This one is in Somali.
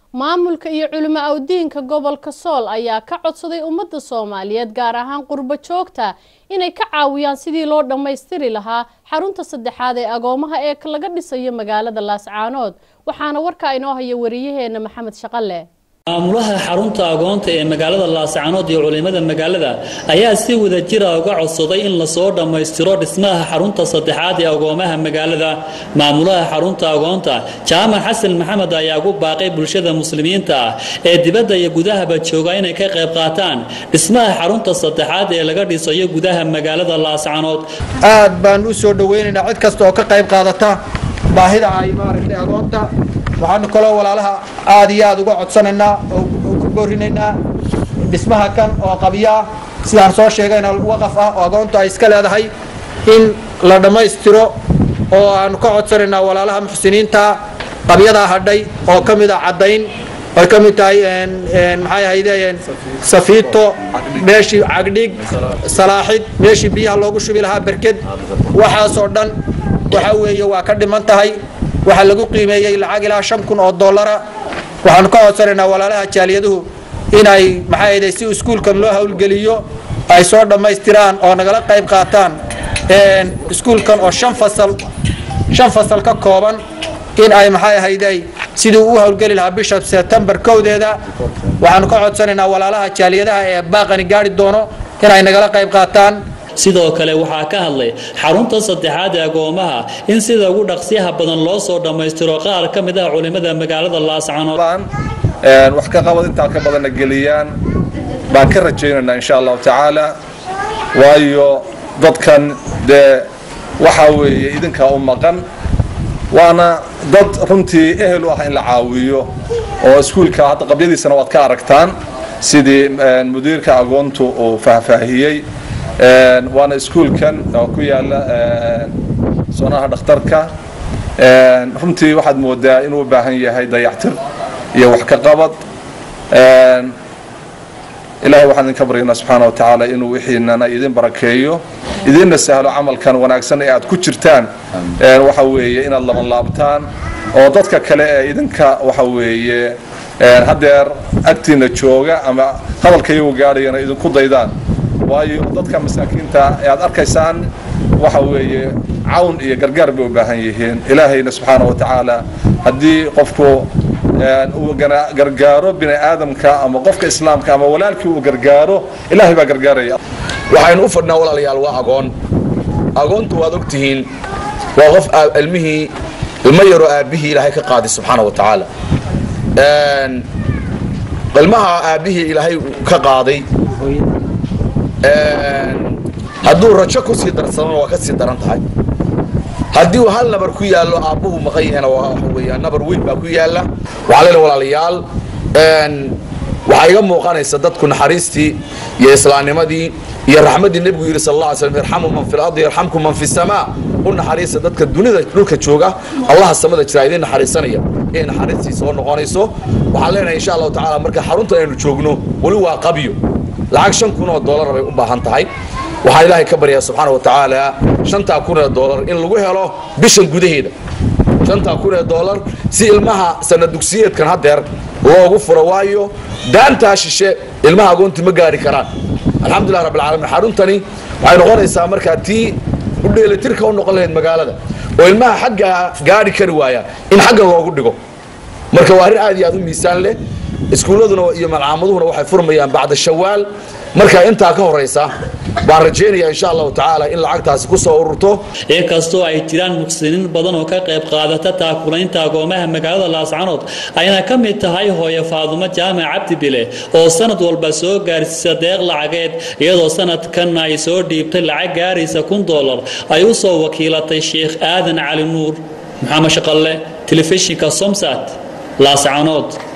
maamulka iyo culimo awdiinka gobolka sool ayaa ka codsaday ummadda soomaaliyeed gaar ahaan qurbo joogta inay ka caawiyaan sidii loo dhammaystiri lahaa xarunta saddexaad ee agoomaha ee laga dhisayo magaalada laascaanood waxaana warka inoo haya wariyaheena maxamed shaqale maamulaha xarunta agoonta ee magaalada laascaanood iyo culimada magaalada ayaa si wada jira uga codsaday in lasoo dhammaystiro dhismaha xarunta saddexaad ee agoomaha magaalada maamulaha xarunta agoonta jaamac xasan maxamed ayaa ugu baaqay bulshada muslimiinta ah ee dibadda iyo gudahaba jooga inay ka qayb qaataan dhismaha xarunta saddexaad ee laga dhisayo gudaha magaalada laascaanood aad baan u soo dhoweynaynaa cid kasta oo ka qayb qaadata baahida ay maaragtay agoonta waxaanu kaloo walaalaha aad iyo aad uga codsanaynaa oo ku boorinaynaa dhismaha kan oo qabyaa sidaan soo sheegayna waqaf ah oo agoontu ay iska leedahay in la dhammaystiro oo aanu ka codsanaynaa walaalaha muxsiniinta qabyadaa hadhay oo ka mid ah caddayn ay ka mid tahay maxay ahaydeen safiito meeshii cagdhig salaaxid meeshii biyaha loogu shubi lahaa berked waxaasoo dhan waxa weeye waa ka dhiman tahay waxaa lagu qiimeeyey lacag ilaa shan kun oo dollara waxaanu ka codsanaynaa walaalaha jaaliyaduhu inay maxaa ahayde si iskuulkan loo howlgeliyo ay soo dhammaystiraan oo nagala qayb qaataan iskuulkan oo shan fasal shan fasal ka kooban in ay maxay ahayde sidii u howlgeli lahaa bisha sebtembar kowdeeda waxaanu ka codsanaynaa walaalaha jaaliyadaha ee baaqani gaari doono inay nagala qayb qaataan sidoo kale waxaa ka hadlay xarunta saddexaad ee agoomaha in sida ugu dhaqsiyaha badan loo soo dhammaystiro qaar ka mid ah culimada magaalada laascaanood wax ka qabad intaa ka badanna geliyaan baan ka rajaynaynaa insha allahu tacaala waayo dadkan dee waxaa weeye idinkaa u maqan waana dad runtii ehel u ah in la caawiyo oo iskuulka hadda qabyadiisana waad ka aragtaan sidii mudiirka agoontu uu faahfaahiyey waana iskuulkan oo ku yaala soonaha dhakhtarka runtii waxaad moodaa inuu u baahan yahay dayactir iyo wax ka qabad ilahay waxaan idinka baryaynaa subxaana wa tacaala inuu wixiinana idin barakeeyo idinna sahlo camalkan wanaagsan ee aad ku jirtaan waxa weeye inaad laban laabtaan oo dadka kale ee idinka waxa weeye haddeer agtiina jooga ama hadalka iyagu gaadhayana idinku daydaan waayo dadka masaakiinta ee aad arkaysaan waxa weeye cawn iyo gargaar bay u baahan yihiin ilaahayna subxaana wa tacaala haddii qofku uu gargaaro bini aadamka ama qofka islaamka ama walaalkii uu gargaaro ilaahay baa gargaaraya waxaynu u fadhnaa walaalayaal waa agoon agoontu waad ogtihiin waa qof ilmihii ilmo yaroo aabbihii ilaahay ka qaaday subxaana wa tacaala ilmaha aabbihii ilaahay ka qaaday hadduu rajo ku sii darsadona waa ka sii daran tahay haddii uu hal nabar ku yaallo aabbuhu maqan yahayna waxa weeyaan nabar weyn baa ku yaalla waxaa leena walaalayaal waxaa iga muuqanaysa dadku naxariistii iyo islaamnimadii iyo raxmaddii nebigu yidhi sal alla alay slam irxamu man fi lardi yarxamkum man fi samaa u naxariista dadka dunida dhulka jooga allaha samada jira idin naxariisanaya inay naxariistii soo noqonayso waxaan leenahay insha allahu tacaala marka xarunta aynu joogno weli waa qabyo lacag shan kun oo doolar bay u baahan tahay waxaan ilaahay ka baryaa subxaana wa tacaala shantaa kun ee doolar in lagu helo bishan gudaheeda shantaa kun ee doolar si ilmaha sanad dugsiyeedkan haddeer loogu furo waayo daantaa shishe ilmaha agoonti ma gaari karaan alxamdulilah rabbilcaalamiin xaruntani waxay noqonaysaa markaa tii u dheelitirka u noqon lahayd magaalada oo ilmaha xagga gaari kari waaya in xagga loogu dhigo marka waa arrin aad iyo aad u miisaan leh iskuulladuna iyo malcaamaduna waxay furmayaan bacda shawaal marka intaa ka horaysa baan rajaynayaa insha allahu tacaala in lacagtaasi ku soo ururto inkastoo ay jiraan muqsiniin badan oo ka qayb qaadata taakulaynta agoomaha magaalada laascanood ayna ka mid tahay hooyo faadumo jaamac cabdi bile oo sanad walba soo gaarsiisa deeq lacageed iyadoo sanadkan ay soo dhiibtay lacag gaaraysa kun doolar ay u soo wakiilatay sheekh aadan cali nuur maxamed shaqalle telefishinka somsat laascanood